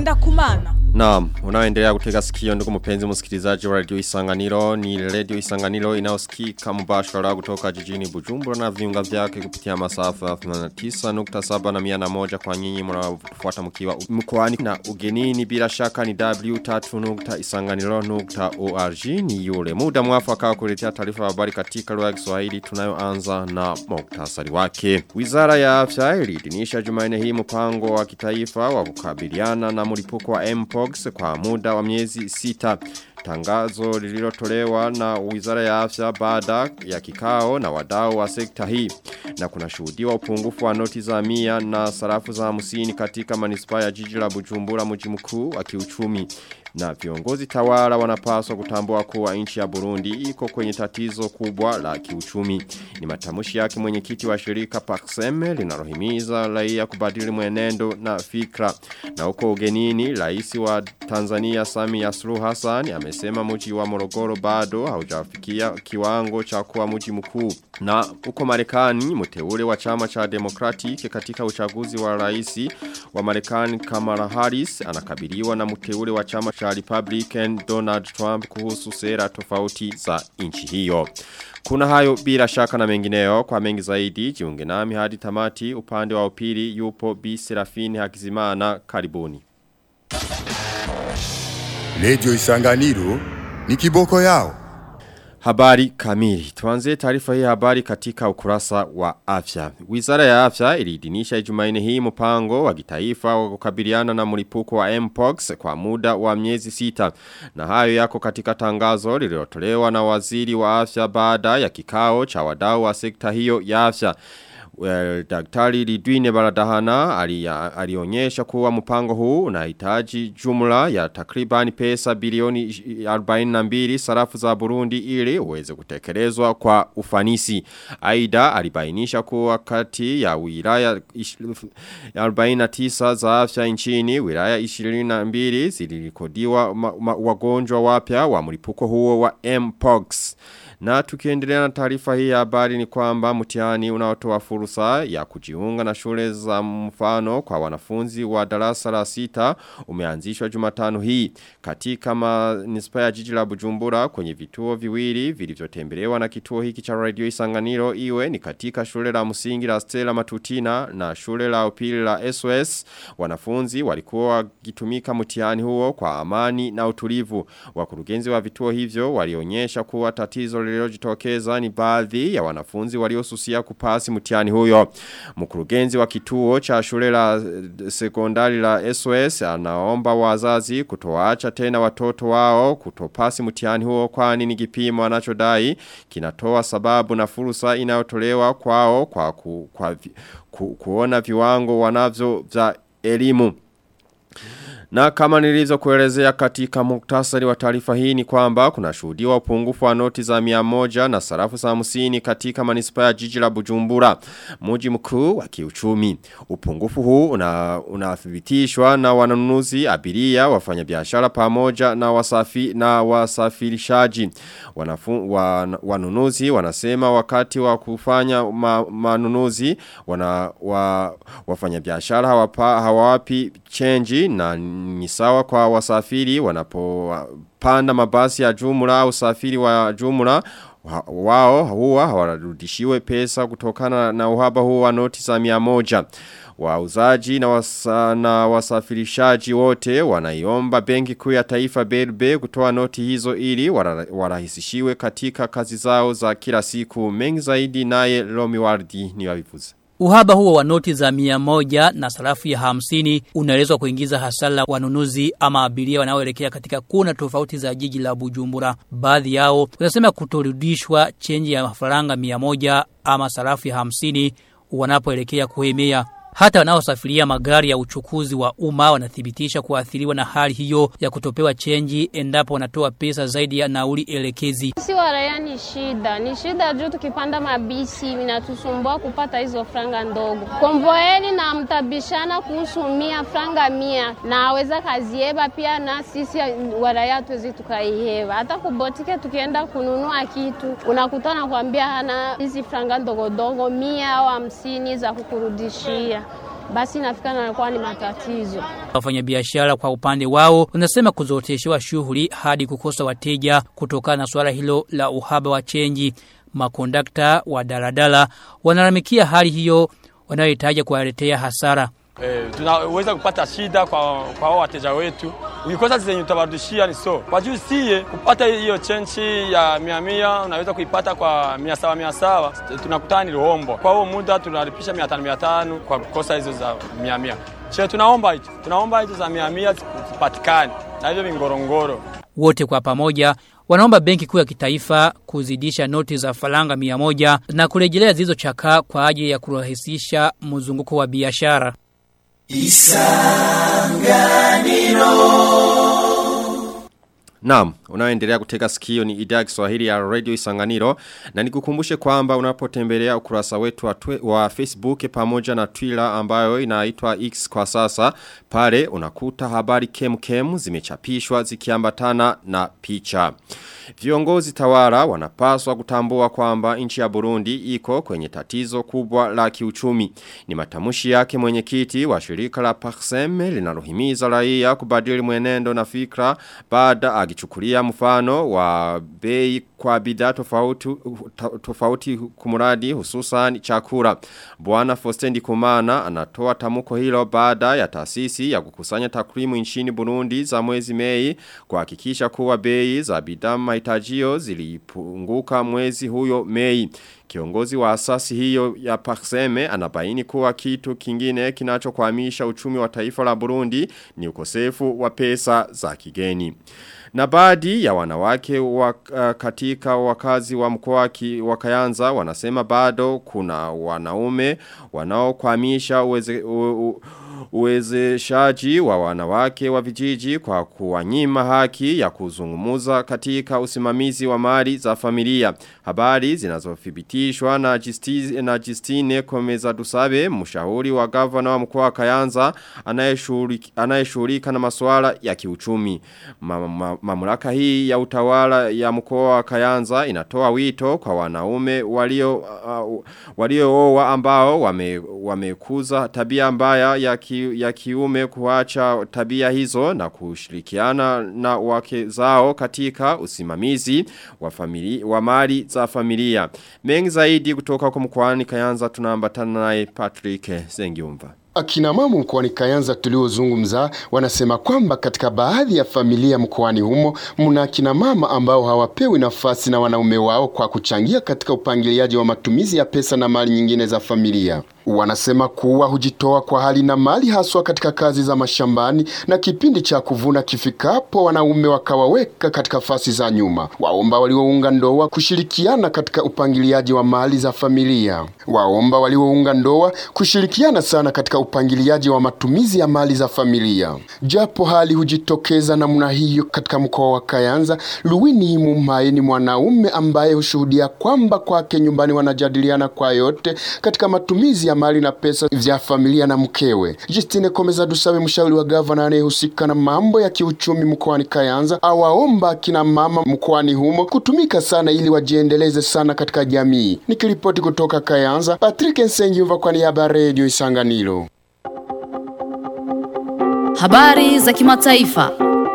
kumana. Naam, unaoendelea kutega sikio ndugu mpenzi msikilizaji wa Radio Isanganiro ni Radio Isanganiro inayosikika mubashara kutoka jijini Bujumbura na viunga vyake kupitia masafa 89.7 na 101 kwa nyinyi mnaofuata mkiwa mkoani na ugenini bila shaka ni w3.isanganiro.org ni yule muda mwafaka wa kuletea taarifa ya habari katika lugha ya Kiswahili tunayoanza na muktasari wake. Wizara ya Afya iliidhinisha Jumanne hii mpango wa kitaifa wa kukabiliana na mlipuko wa Mpox kwa muda wa miezi sita. Tangazo lililotolewa na Wizara ya Afya baada ya kikao na wadau wa sekta hii na kuna shuhudiwa upungufu wa noti za mia na sarafu za hamsini katika manispaa ya jiji la Bujumbura mji mkuu wa kiuchumi na viongozi tawala wanapaswa kutambua kuwa nchi ya Burundi iko kwenye tatizo kubwa la kiuchumi. Ni matamushi yake mwenyekiti wa shirika Paxeme linalohimiza raia kubadili mwenendo na fikra. Na huko ugenini rais wa Tanzania Samia Suluhu Hassan amesema mji wa Morogoro bado haujafikia kiwango cha kuwa mji mkuu. Na huko Marekani mteule wa chama cha Democratic katika uchaguzi wa rais wa Marekani Kamala Harris anakabiliwa na mteule wa chama cha Republican Donald Trump kuhusu sera tofauti za nchi hiyo. Kuna hayo bila shaka na mengineo kwa mengi zaidi jiunge nami hadi tamati upande wa upili yupo Bi Serafini Hakizimana karibuni. Radio Isanganiro ni kiboko yao. Habari kamili. Tuanze taarifa hii habari katika ukurasa wa afya. Wizara ya afya iliidhinisha Ijumaine hii mpango wa kitaifa wa kukabiliana na mlipuko wa Mpox kwa muda wa miezi sita. Na hayo yako katika tangazo lililotolewa na waziri wa afya baada ya kikao cha wadau wa sekta hiyo ya afya. Well, daktari Lidwine Baradahana alionyesha kuwa mpango huu unahitaji jumla ya takribani pesa bilioni 42 sarafu za Burundi ili uweze kutekelezwa kwa ufanisi. Aida alibainisha kuwa kati ya wilaya 49 za afya nchini wilaya 22 zilirekodiwa wagonjwa wapya wa mlipuko huo wa Mpox. Na tukiendelea na taarifa hii ya habari ni kwamba mtihani unaotoa fursa ya kujiunga na shule za mfano kwa wanafunzi wa darasa la sita umeanzishwa Jumatano hii katika manispaa ya jiji la Bujumbura kwenye vituo viwili vilivyotembelewa na kituo hiki cha Radio Isanganiro iwe ni katika shule la msingi la Stella Matutina na shule la upili la SOS wanafunzi walikuwa wakitumika mtihani huo kwa amani na utulivu wakurugenzi wa vituo hivyo walionyesha kuwa tatizo lililojitokeza ni baadhi ya wanafunzi waliosusia kupasi mtihani huyo. Mkurugenzi wa kituo cha shule la sekondari la SOS anaomba wazazi kutoacha tena watoto wao kutopasi mtihani huo kwani ni kipimo anachodai kinatoa sababu na fursa inayotolewa kwao kwa ku, kwa vi, ku, kuona viwango wanavyo vya elimu. Na kama nilizo kuelezea katika muktasari wa taarifa hii ni kwamba kuna shuhudiwa upungufu wa noti za miamoja na sarafu za musini katika manispa ya jiji la bujumbura. Muji mkuu wa kiuchumi. Upungufu huu unathibitishwa na wananunuzi abiria wafanya biashara pamoja na wasafi na wasafirishaji. Wanafu, wan, wanunuzi wanasema wakati wa kufanya ma, manunuzi wana, wa, wafanya biashara hawapa, hawapi chenji na ni sawa kwa wasafiri wanapopanda mabasi ya jumla au usafiri wa jumla wao huwa hawarudishiwe pesa kutokana na uhaba huo wa noti za mia moja. Wauzaji na, wasa, na wasafirishaji wote wanaiomba benki kuu ya taifa BRB kutoa noti hizo ili warahisishiwe katika kazi zao za kila siku. Mengi zaidi naye Romi Wardi ni wavivuza. Uhaba huo wa noti za mia moja na sarafu ya hamsini unaelezwa kuingiza hasara wanunuzi ama abiria wanaoelekea katika kuna tofauti za jiji la Bujumbura. Baadhi yao wanasema kutorudishwa chenji ya faranga mia moja ama sarafu ya hamsini wanapoelekea kuhemea. Hata wanaosafiria magari ya uchukuzi wa umma wanathibitisha kuathiriwa na hali hiyo ya kutopewa chenji endapo wanatoa pesa zaidi ya nauli elekezi. Si waraya ni shida, ni shida juu tukipanda mabisi inatusumbua kupata hizo franga ndogo. Konvoeni na mtabishana kuhusu mia franga mia na aweza kazieba pia na sisi waraya tuwezi tukaiheva. Hata kubotike tukienda kununua kitu unakutana kuambia hana hizi franga ndogo ndogo mia au hamsini za kukurudishia basi inafika na inakuwa ni matatizo. Wafanyabiashara kwa upande wao wanasema kuzoteshewa shughuli hadi kukosa wateja kutokana na swala hilo la uhaba wa chenji. Makondakta wa daladala wanalalamikia hali hiyo wanayohitaji kuwaletea hasara. Eh, tunaweza kupata shida kwa kwa hao wateja wetu. Ukikosa zenye utawarudishia ni so. Kwa juu sie kupata hiyo chenchi ya mia mia unaweza kuipata kwa mia sawa mia sawa. Tunakutana ni rombo. Kwa huo muda tunalipisha mia tano mia tano kwa kukosa hizo za mia mia. Che tunaomba hicho. Tunaomba hizo za mia mia zipatikane. Na hivyo vingorongoro. Wote kwa pamoja wanaomba benki kuu ya kitaifa kuzidisha noti za faranga mia moja na kurejelea zilizochakaa kwa ajili ya kurahisisha mzunguko wa biashara. Naam, unaoendelea kutega sikio ni idhaa ya Kiswahili ya Radio Isanganiro na nikukumbushe kwamba unapotembelea ukurasa wetu wa, twe, wa Facebook pamoja na Twitter ambayo inaitwa X kwa sasa pale unakuta habari kem kem zimechapishwa zikiambatana na picha. Viongozi tawara wanapaswa kutambua kwamba nchi ya Burundi iko kwenye tatizo kubwa la kiuchumi. Ni matamushi yake mwenyekiti wa shirika la Paxem linalohimiza raia kubadili mwenendo na fikra baada akichukulia mfano wa bei kwa bidhaa tofauti tofauti kumuradi hususan chakula. Bwana Fostendi Kumana anatoa tamuko hilo baada ya taasisi ya kukusanya takwimu nchini Burundi za mwezi Mei kuhakikisha kuwa bei za bidhaa mahitajio zilipunguka mwezi huyo Mei. Kiongozi wa asasi hiyo ya Pakseme anabaini kuwa kitu kingine kinachokwamisha uchumi wa taifa la Burundi ni ukosefu wa pesa za kigeni. Na baadhi ya wanawake wa, uh, katika wakazi wa mkoa wa Kayanza wanasema bado kuna wanaume wanaokwamisha uweze, u, u, uwezeshaji wa wanawake wa vijiji kwa kuwanyima haki ya kuzungumuza katika usimamizi wa mali za familia. Habari zinazothibitishwa na Justine, na Justine Komeza Dusabe, mshauri wa gavana wa mkoa wa Kayanza anayeshughulika na masuala ya kiuchumi. Ma, ma, mamlaka hii ya utawala ya mkoa wa Kayanza inatoa wito kwa wanaume walio uh, waliooa ambao wame, wamekuza tabia mbaya ya ki, ya kiume kuacha tabia hizo na kushirikiana na wake zao katika usimamizi wa familia wa mali za familia. Mengi zaidi kutoka kwa mkoani Kayanza tunaambatana naye Patrick Sengiumva. Akina mama mkoani Kayanza tuliozungumza wanasema kwamba katika baadhi ya familia mkoani humo mna akina mama ambao hawapewi nafasi na wanaume wao kwa kuchangia katika upangiliaji wa matumizi ya pesa na mali nyingine za familia. Wanasema kuwa hujitoa kwa hali na mali haswa katika kazi za mashambani na kipindi cha kuvuna kifikapo wanaume wakawaweka katika fasi za nyuma. Waomba waliounga ndoa kushirikiana katika upangiliaji wa mali za familia. Waomba waliounga ndoa kushirikiana sana katika upangiliaji wa matumizi ya mali za familia. Japo hali hujitokeza namna hiyo katika mkoa wa Kayanza, Luwini Mumai ni mwanaume ambaye hushuhudia kwamba kwake nyumbani wanajadiliana kwa yote katika matumizi ya mali na pesa vya familia na mkewe. Justine Komeza Dusabe, mshauri wa gavana anayehusika na mambo ya kiuchumi mkoani Kayanza, awaomba kina mama mkoani humo kutumika sana ili wajiendeleze sana katika jamii. Nikiripoti kutoka Kayanza, Patrick Nsengiumva kwa niaba ya Radio Isanganiro. Habari za kimataifa.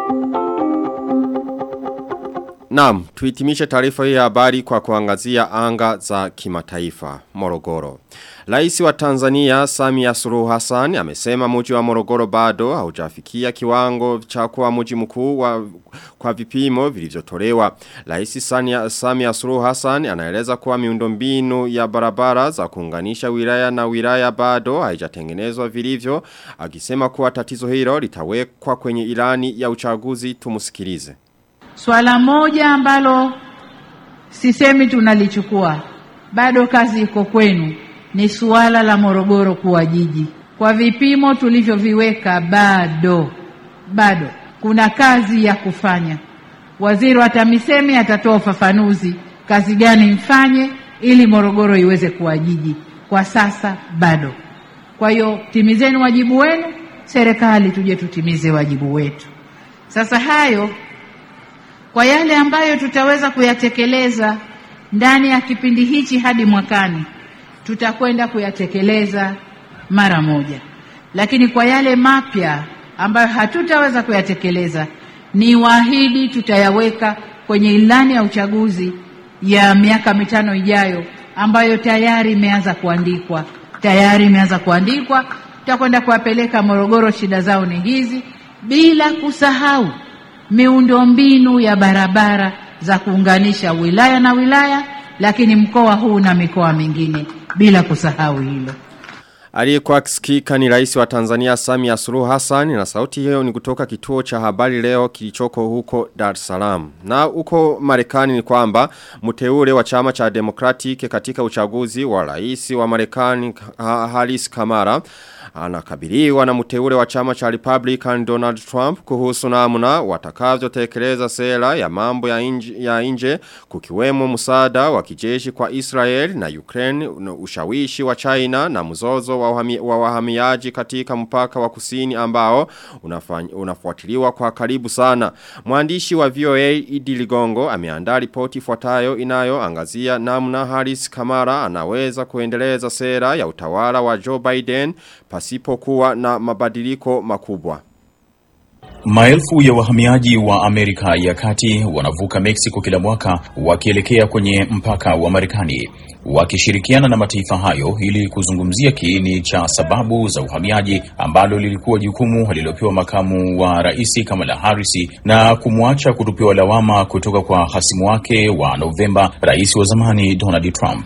Naam, tuitimishe taarifa hii ya habari kwa kuangazia anga za kimataifa, Morogoro. Rais wa Tanzania Samia Suluhu Hassan amesema mji wa Morogoro bado haujafikia kiwango cha kuwa mji mkuu wa kwa vipimo vilivyotolewa. Rais Samia Suluhu Hassan anaeleza kuwa miundombinu ya barabara za kuunganisha wilaya na wilaya bado haijatengenezwa vilivyo, akisema kuwa tatizo hilo litawekwa kwenye ilani ya uchaguzi tumusikilize. Swala moja ambalo sisemi tunalichukua, bado kazi iko kwenu, ni suala la Morogoro kuwa jiji. Kwa vipimo tulivyoviweka, bado bado kuna kazi ya kufanya. Waziri wa TAMISEMI atatoa ufafanuzi kazi gani mfanye ili Morogoro iweze kuwa jiji. Kwa sasa bado. Kwa hiyo timizeni wajibu wenu, serikali tuje tutimize wajibu wetu. Sasa hayo kwa yale ambayo tutaweza kuyatekeleza ndani ya kipindi hichi hadi mwakani, tutakwenda kuyatekeleza mara moja. lakini kwa yale mapya ambayo hatutaweza kuyatekeleza, ni waahidi tutayaweka kwenye ilani ya uchaguzi ya miaka mitano ijayo, ambayo tayari imeanza kuandikwa, tayari imeanza kuandikwa. Tutakwenda kuwapeleka Morogoro, shida zao ni hizi, bila kusahau miundombinu ya barabara za kuunganisha wilaya na wilaya, lakini mkoa huu na mikoa mingine, bila kusahau hilo. Aliyekuwa kisikika ni rais wa Tanzania Samia Suluhu Hassan na sauti hiyo ni kutoka kituo cha habari leo kilichoko huko Dar es Salaam. Na huko Marekani ni kwamba mteule wa chama cha Democratic katika uchaguzi wa rais wa Marekani Harris Kamara anakabiliwa na mteule wa chama cha Republican Donald Trump kuhusu namna watakavyotekeleza sera ya mambo ya nje, ya nje kukiwemo msaada wa kijeshi kwa Israel na Ukraine ushawishi wa China na mzozo wa, wahami, wa wahamiaji katika mpaka wa kusini ambao unafuatiliwa kwa karibu sana. Mwandishi wa VOA Idi Ligongo ameandaa ripoti ifuatayo inayoangazia namna Harris Kamara anaweza kuendeleza sera ya utawala wa Joe Biden pasipokuwa na mabadiliko makubwa. Maelfu ya wahamiaji wa Amerika ya Kati wanavuka Mexico kila mwaka wakielekea kwenye mpaka wa Marekani wakishirikiana na mataifa hayo ili kuzungumzia kiini cha sababu za uhamiaji ambalo lilikuwa jukumu alilopewa makamu wa rais Kamala Harris na kumwacha kutupiwa lawama kutoka kwa hasimu wake wa Novemba, rais wa zamani Donald Trump.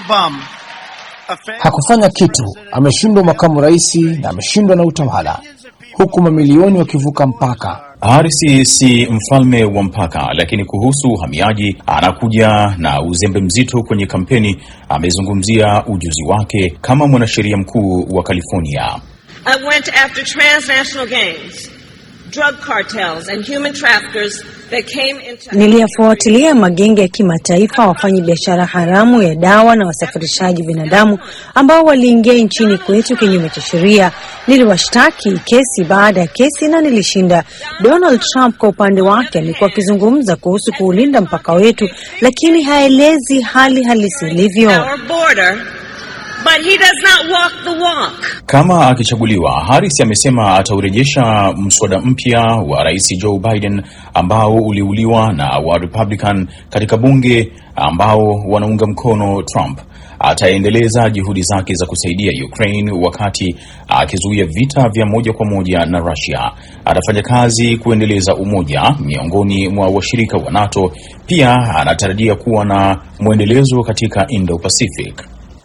Hakufanya kitu, ameshindwa makamu rais na ameshindwa na utawala, huku mamilioni wakivuka mpaka. Harris si mfalme wa mpaka, lakini kuhusu uhamiaji anakuja na uzembe mzito kwenye kampeni. Amezungumzia ujuzi wake kama mwanasheria mkuu wa California. I went after transnational gangs, drug cartels and human traffickers Niliyafuatilia magenge ya kimataifa wafanyi biashara haramu ya dawa na wasafirishaji binadamu ambao waliingia nchini kwetu kinyume cha sheria. Niliwashtaki kesi baada ya kesi na nilishinda. Donald Trump kwa upande wake amekuwa akizungumza kuhusu kuulinda mpaka wetu, lakini haelezi hali halisi ilivyo. But he does not walk the walk. Kama akichaguliwa, Harris amesema ataurejesha mswada mpya wa Rais Joe Biden ambao uliuliwa na wa Republican katika bunge ambao wanaunga mkono Trump. Ataendeleza juhudi zake za kusaidia Ukraine wakati akizuia vita vya moja kwa moja na Russia. Atafanya kazi kuendeleza umoja miongoni mwa washirika wa NATO. Pia anatarajia kuwa na mwendelezo katika Indo-Pacific.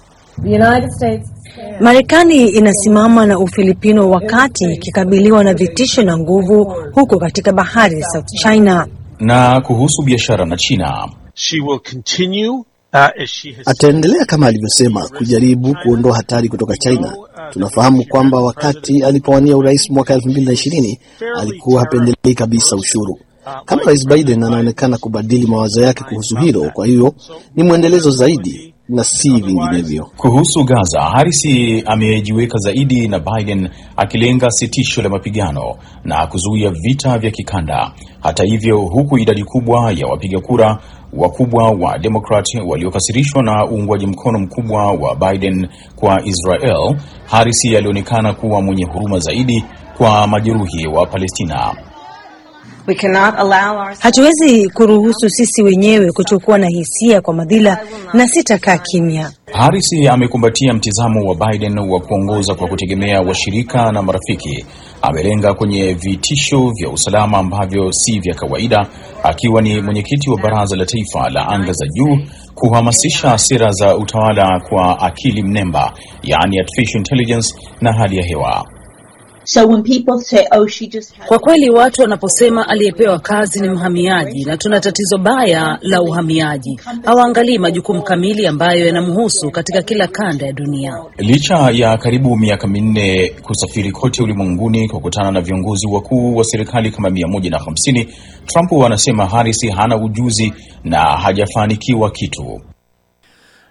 Marekani inasimama na Ufilipino wakati ikikabiliwa na vitisho na nguvu huko katika bahari ya South China. Na kuhusu biashara na China, She will continue uh, as she has Ataendelea kama alivyosema kujaribu kuondoa hatari kutoka China. Tunafahamu kwamba wakati alipowania urais mwaka 2020 alikuwa hapendelei kabisa ushuru. Kama Rais Biden anaonekana kubadili mawazo yake kuhusu hilo, kwa hiyo ni mwendelezo zaidi na si vinginevyo. Kuhusu Gaza, Harris amejiweka zaidi na Biden akilenga sitisho la mapigano na kuzuia vita vya kikanda. Hata hivyo, huku idadi kubwa ya wapiga kura wakubwa wa Democrat waliokasirishwa na uungwaji mkono mkubwa wa Biden kwa Israel, Harris alionekana kuwa mwenye huruma zaidi kwa majeruhi wa Palestina. We cannot allow our... Hatuwezi kuruhusu sisi wenyewe kutokuwa na hisia kwa madhila na sitakaa kimya. Harris amekumbatia mtizamo wa Biden wa kuongoza kwa kutegemea washirika na marafiki. Amelenga kwenye vitisho vya usalama ambavyo si vya kawaida, akiwa ni mwenyekiti wa Baraza la Taifa la Anga za Juu, kuhamasisha sera za utawala kwa akili mnemba, yaani artificial intelligence na hali ya hewa. So when people say, oh, she just had... Kwa kweli watu wanaposema aliyepewa kazi ni mhamiaji na tuna tatizo baya la uhamiaji, hawaangalii majukumu kamili ambayo yanamhusu katika kila kanda ya dunia. Licha ya karibu miaka minne kusafiri kote ulimwenguni kukutana na viongozi wakuu wa serikali kama 150, Trump anasema Harris hana ujuzi na hajafanikiwa kitu.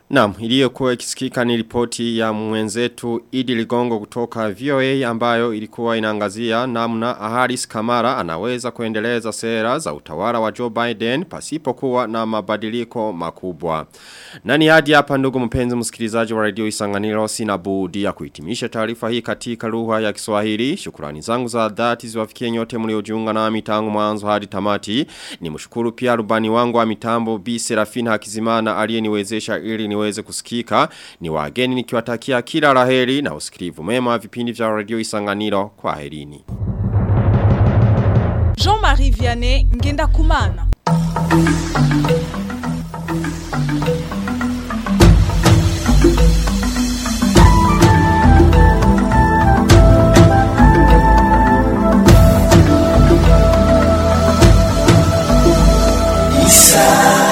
Naam, iliyokuwa ikisikika ni ripoti ya mwenzetu Idi Ligongo kutoka VOA ambayo ilikuwa inaangazia namna Haris Kamara anaweza kuendeleza sera za utawala wa Joe Biden pasipokuwa na mabadiliko makubwa. Nani hadi hapa ndugu mpenzi msikilizaji wa radio Isanganiro sina budi ya kuhitimisha taarifa hii katika lugha ya Kiswahili. Shukrani zangu za dhati ziwafikie nyote mliojiunga nami tangu mwanzo hadi tamati. Nimshukuru pia rubani wangu wa mitambo Bi Serafina Hakizimana aliyeniwezesha ili niweze kusikika. Ni wageni nikiwatakia kila laheri na usikilivu mema vipindi vya radio Isanganiro kwa herini. Jean-Marie Vianney Ngenda Kumana. Isa